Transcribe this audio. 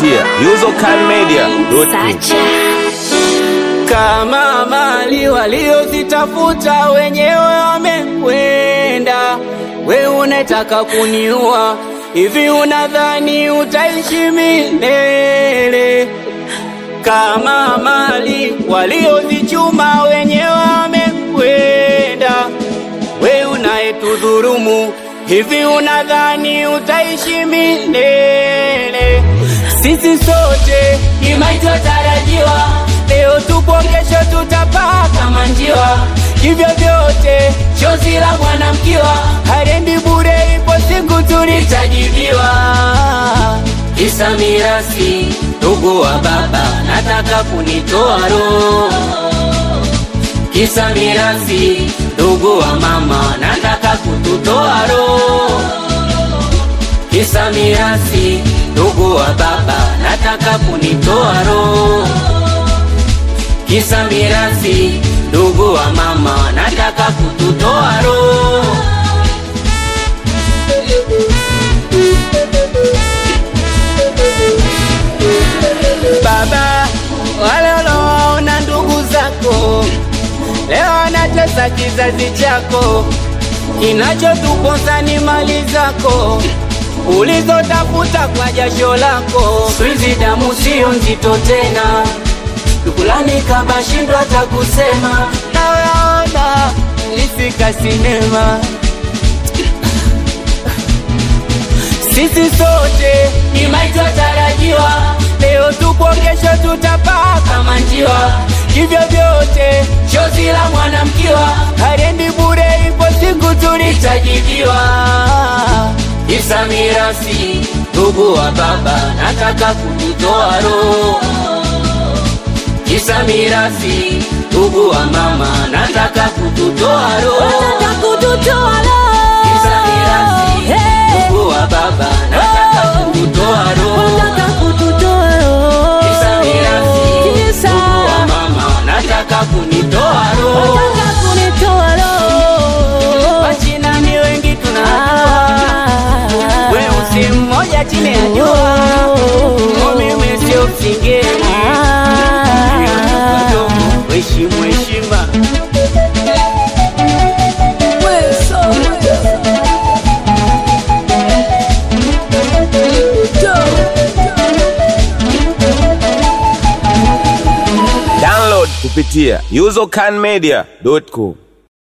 kupitia usercanmedia.com. kama mali waliozitafuta wenyewe wamekwenda, we unataka kuniua hivi? Unadhani utaishi milele? Kama mali waliozichuma wenyewe wamekwenda, we unayetudhurumu hivi? Unadhani utaishi milele? Sisi sote ni maiti watarajiwa, leo tupo, kesho tutapaa kama njiwa. Hivyo vyote chozi la mwanamkiwa harendi bure, ipo siku tulitajibiwa. Kisa mirasi, ndugu wa baba, nataka kunitoa roho. Kisa mirasi, ndugu wa mama, nataka kututoa roho. Kisa mirasi, ndugu wa baba, nataka kunitoa roho. Kisa mirasi, ndugu wa mama, nataka kututoa roho. Baba, wale unaowaona ndugu zako leo anatesa kizazi chako, kinachotuponza ni mali zako ulizotafuta kwa jasho lako. Siku damu sio nzito tena, dukulani kabashindwa hata kusema. Naona lisika sinema sisi sote ni maiti watarajiwa, leo tupo, kesho tutapaa kama njiwa. Hivyo vyote chozi la mwanamkiwa harendi bure, ipo siku tulitajibiwa. Kisa mirasi, ndugu wa baba, nataka kututoa roho. Kisa mirasi, ndugu wa mama, nataka kututoa roho. Nataka kututoa roho. Kisa mirasi, Hey. ndugu wa baba, nataka kututoa roho. Nataka kututoa roho. Kisa mirasi, Kisa. ndugu wa mama, nataka kunitoa roho. Nataka kunitoa roho. Wachina ni wengi tunajua, Ah. weusi mmoja chini ya jua, Oh. mimi sio msingeni, Ah. heshimu heshima. Download kupitia usercanmedia.com.